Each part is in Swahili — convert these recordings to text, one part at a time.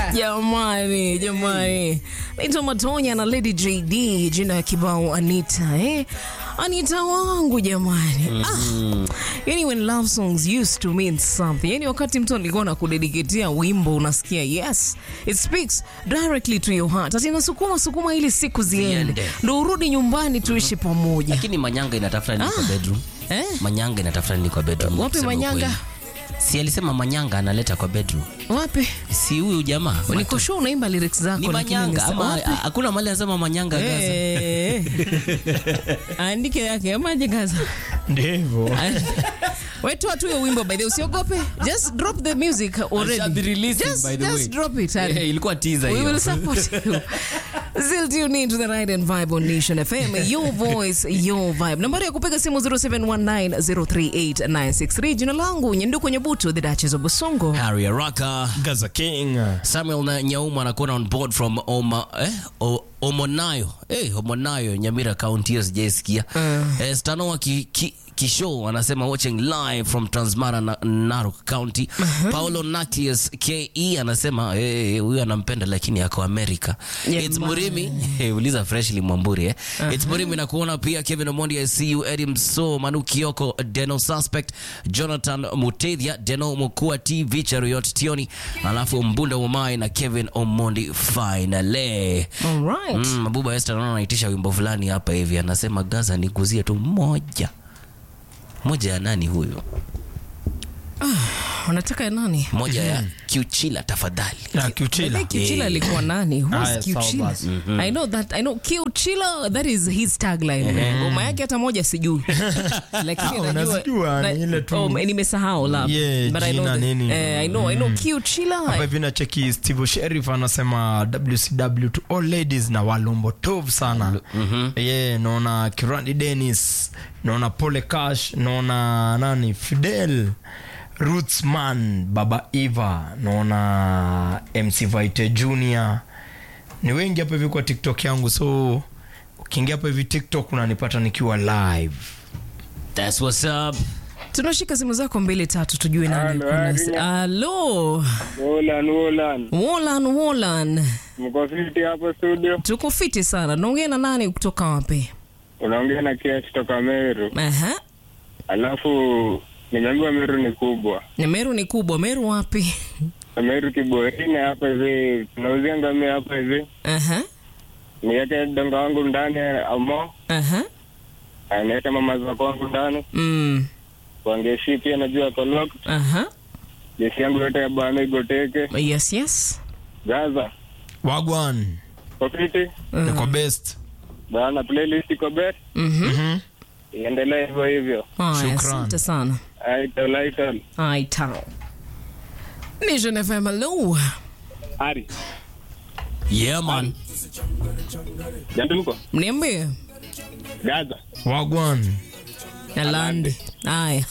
Jamani, jamani, naitwa Matonya na Lady JD, jina ya kibao Anita eh? Anita wangu jamani. Ah, yani when love songs used to mean something. Yani wakati mtu alikuwa na kudediketia wimbo unasikia yes, it speaks directly to your heart. Ati inasukuma sukuma ili siku ziende. Ziende. Ndo urudi nyumbani tuishi pamoja. lakini manyanga inatafuta nini kwa bedroom Eh? manyanga inatafuta nini kwa bedroom Wapi kusema Manyanga? ukweli. si alisema manyanga analeta kwa bedroom Wapi? si huyu jamaa Niko sure unaimba lyrics zako ni lakini manyanga nimesema ama wapi? hakuna mali anasema manyanga Gaza. Eh, andike yake amaje Gaza? ndivyo Wetu tu hiyo wimbo by the way, usiogope. Just drop the music I shall be already. releasing, Just, by the way. just drop it. Eh, ilikuwa teaser We hiyo. will support you. Still tune in to the Ride and Vibe on Nation FM. Your voice, your vibe. Nambari ya kupiga simu 0719038963. Jina langu Nyenduko Nyebutu, the Duchess of Busongo. Harry Araka gaza king Samuel na Nyauma anakuwa on board from Oma, eh, o, Omonayo eh, Omonayo Nyamira County hiyo sijaisikia eh, Stanoa ki, ki, Kishow anasema watching live from Transmara na Narok County. Paulo Natius KE anasema eh, huyu anampenda lakini ako America. Yeah, It's man. Murimi eh, uliza freshly Mwamburi eh. It's Murimi na kuona pia Kevin Omondi I see you Eddie Mso Manu Kioko Deno Suspect Jonathan Mutethia Deno Mokua TV Charuyot Tioni alafu Mbunda Umai na Kevin Omondi finally. All right. Mm, Mabuba Esther naona anaitisha wimbo fulani hapa hivi anasema Gaza niguzie tu moja. Moja ya nani huyo? Unataka ya nani? Moja ya Kiuchila tafadhali. na kiuchila Maybe Kiuchila alikuwa nani? Who's Haya, sawa Kiuchila? basi. I know that. I know Kiuchila, that is his tagline. Ngoma yake hata moja sijui. Lakini Ah, najua unazijua, na- ni ile tu. oh, nimesahau la. Yeah, But I know jina the- nini. eh, I know, I know Kiuchila. hapa hivi na cheki steve sherif anasema wcw to all ladies na walombo tov sana ye naona kirandi denis naona pole cash naona nani fidel rootsman baba eva naona mc vite junior ni wengi hapa hivi kwa tiktok yangu so ukiingia hapa hivi tiktok unanipata nikiwa live That's what's up. tunashika simu zako mbili tatu tujue nani Halo, yuko nasi. hali- Halo. Wolan, Wolan. Wolan Wolan. Mko fiti hapo studio? Tuko fiti sana. Naongea na nani kutoka wapi? Unaongea na Kia kutoka Meru. Aha. Alafu nimeambiwa Meru ni kubwa. Ni Meru ni kubwa. Meru wapi? Meru Kiborini hapa hivi. Tunauzia ngamia hapa hivi. Aha. Niweke donga wangu ndani amo. Aha. Niweke mama zako wangu ndani. Mm. Wangeshi pia najua kolok. Aha. Jeshi yangu yote ya bwana igoteke. Yes, yes. Gaza. wagwan Kwa fiti. niko best Bana playlist iko bet. Mhm. Mhm. Iendelee hivyo hivyo. Haya, Shukran. asante sana. Aital, aital. Ai tao. Nation FM, hello. Ari. Yeah man. Janduko. Mniambie. Gaza. wagwan Alande. Haya.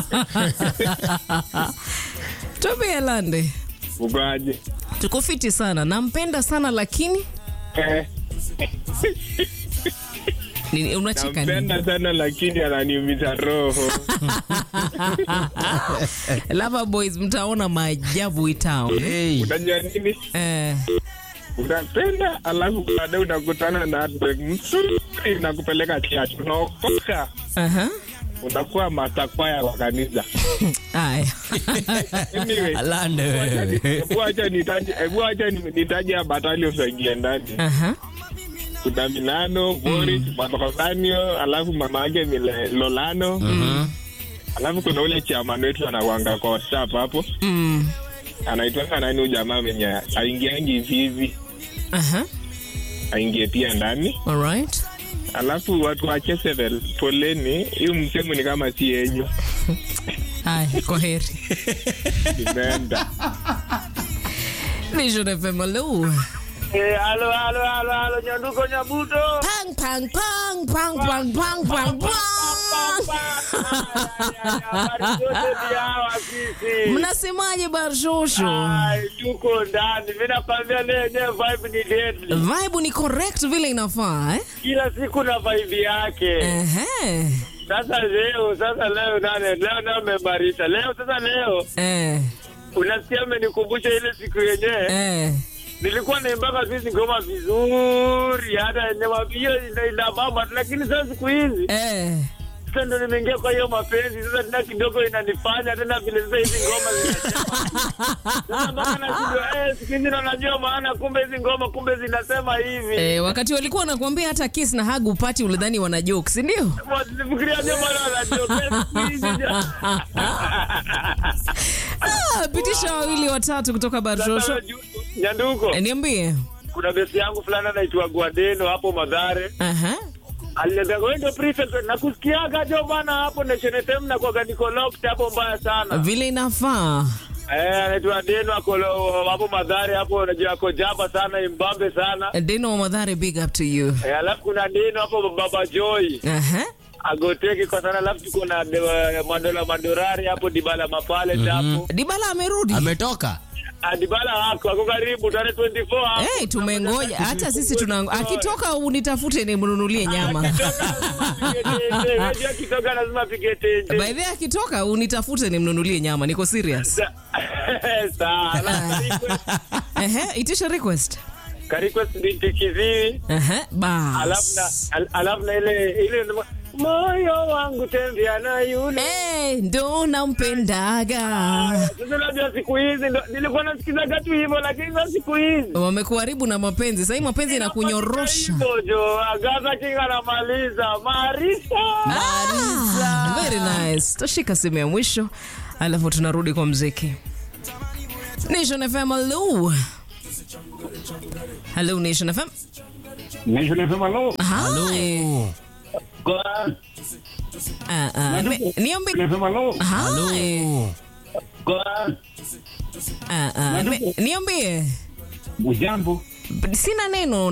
Tuambie Alande. Ugaje. Tuko fiti sana. Nampenda sana lakini Eh. nini unacheka nini? Nampenda sana lakini ananiumiza roho. Lava Boys mtaona maajabu itao. Hey. Unajua nini? Eh. Unapenda alafu baadaye unakutana na heartbreak mzuri na kupeleka church. Unaokoka Aha. unakuwa masakwaya wa kanisa. Haya. Anyway, Alande wewe. hebu acha nitaje, hebu acha ni- nitaje ya battalion zaingia ndani. Aha. Kuna Milano, Boris, Matokosanio, alafu mama yake Mile- Lolano. Alafu kuna ule chairman wetu anakuanga kwa WhatsApp hapo. Mm. Anaitwa nani huyu jamaa mwenye aingiangi hivi hivi. Aha. Aingie pia ndani. All right. alafu watu wa Chesevel, poleni, hiyo msemo ni kama si yenyu, Haya, kwaheri. imeenda. Nation FM, hello. Eh, halo halo halo halo Nyanduko Nyabuto. Pang, pang, pang, pang, pang, pang, pang, pang. Habari zote ni hawa sisi. Mnasemaje Barshosho? Ai, tuko ndani. Mimi nakwambia leo yenyewe vibe ni deadly. Vibe ni correct vile inafaa eh? Kila siku na vibe yake. Ehe. Sasa leo, sasa leo nane, leo nao mebarisha. Leo sasa leo Eh. unasikia amenikumbusha ile siku yenyewe Eh. nilikuwa naimbaga sisi ngoma vizuri, hata nyama hiyo ina- inabamba, lakini sasa siku hizi Eh. sasa ndo nimeingia kwa hiyo mapenzi sasa, tena kidogo inanifanya tena vile sasa hizi ngoma zinasema sasa, mpaka nashindwa eh, siku hizi ndo najua maana, kumbe hizi ngoma kumbe zinasema hivi Eh, wakati walikuwa wanakuambia hata kiss na hug upati ulidhani wana joke, si ndio? Fikiria ndio maana wanajua siku hizi ja- Ah, pitisha wawili watatu kutoka Barshosho. Sasa ju- Nyanduko, Eh, Niambie. kuna besi yangu fulani anaitwa Gwadeno hapo Madhare Aha. aliniambia wewe ndio prefect na kusikiaga jo bana hapo Nation FM na kwa niko locked hapo mbaya sana Vile inafaa. eh anaitwa Deno ako lo- hapo Madhare hapo unajua ako jaba sana imbambe sana Deno wa Madhare, big up to you. eh, alafu kuna Deno hapo Baba Joy Aha. agoteki kwa sana alafu tuko na de- Mandola Mandorari hapo Dibala Mapale hapo Dibala amerudi. ametoka Ah, Dibala wako ako karibu tarehe 24 hapo Hey, tumengoja hata sisi tuna akitoka unitafute nimnunulie nyama. akitoka lazima pige tenje By the way, akitoka unitafute nimnunulie nyama. Niko serious. Sawa. Alafu request- Ehe, itisha request. ka request binti kiziwi Ehe, alafu na bas. al- alafu na ile ile moyo wangu tembea na yule Eh, ndo nampendaga. sasa unajua siku hizi ndo nilikuwa nasikizaga tu hivyo lakini sasa siku hizi Wamekuharibu na mapenzi. Sasa hii mapenzi inakunyorosha. hivyo jo agaza kinga namaliza marisa Ah, very nice. Tashika simu ya mwisho alafu tunarudi kwa mziki. Nation FM, hello. Hello Nation FM. halo Hi. Ah, ah, me- Niambie. halo Hi. Ah, ah, me- Niambie. Ujambo. Sina neno